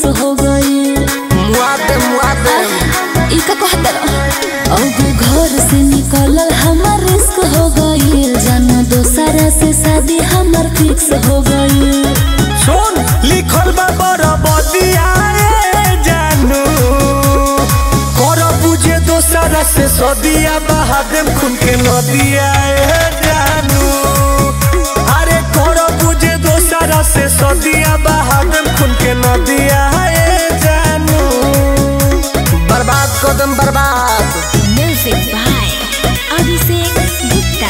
हो गई मुआदे मुआदे ई का कहत अब घर से निकलल हमार रिस्क हो गई जानो दोसरा से शादी हमार फिक्स हो गई सुन लिखल बा बरबदिया ए जानू कर बुझे दोसरा से सदिया बहा देम खून के नदिया ए जानू अरे कर बुझे दोसरा से सदिया बहा देम खून के नदिया ए जानू बर्बाद कदम बर्बाद म्यूजिक बाय अभिषेक गुप्ता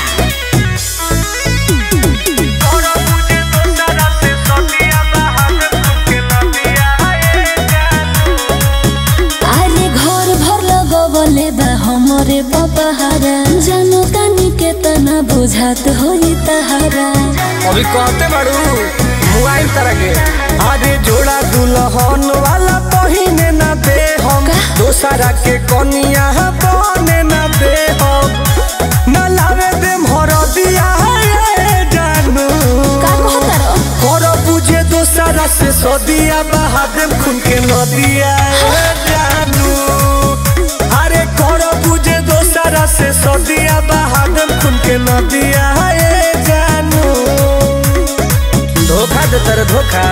कर बुझे दोसरा से सदिया बहा देम खून के नदिया ए जानू अरे घर भर लगवले बा हमरे बपहारा जानो तानी के तना बुझात होई तहारा अभी कहते बाड़ू मोबाइल तरह के अरे जोड़ा दुल्हन वाला पहिने ना दे हम का? दोसरा के कनिया बने ना दे हम ना लावे दे हरदिया ये जानू का कहतर कर बुझे दोसरा से सदिया बहा देम खून के नदिया ये जानू अरे कर बुझे दोसरा से सदिया बहा देम खून के नदिया ये जानू धोखा दे तेरे धोखा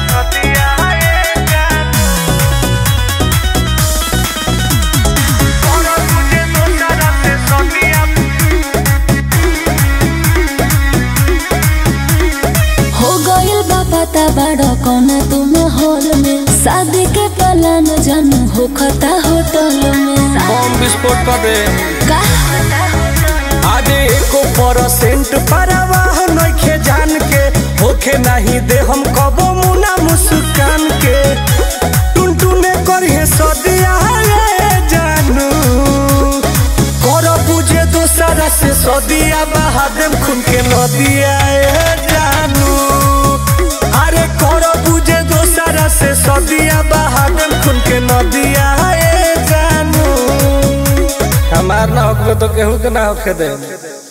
हो गइल बा पता बड़ा कौन तुम हॉल में शादी के प्लान जानू हो खता होटल में बम विस्फोट कर दे का आगे एको परसेंट परवाह नइखे जान के होखे नहीं दे हम कबो मुना मुस्कान के टुनटुने करिए सदिया ये जानू कर बुझे दोसरा से सदिया बहा देम खून के नदिया ये जानू अरे कर बुझे दोसरा से सदिया बहा देम खून के नदिया ये जानू हमार ना होखे तो केहू के ना होखे दे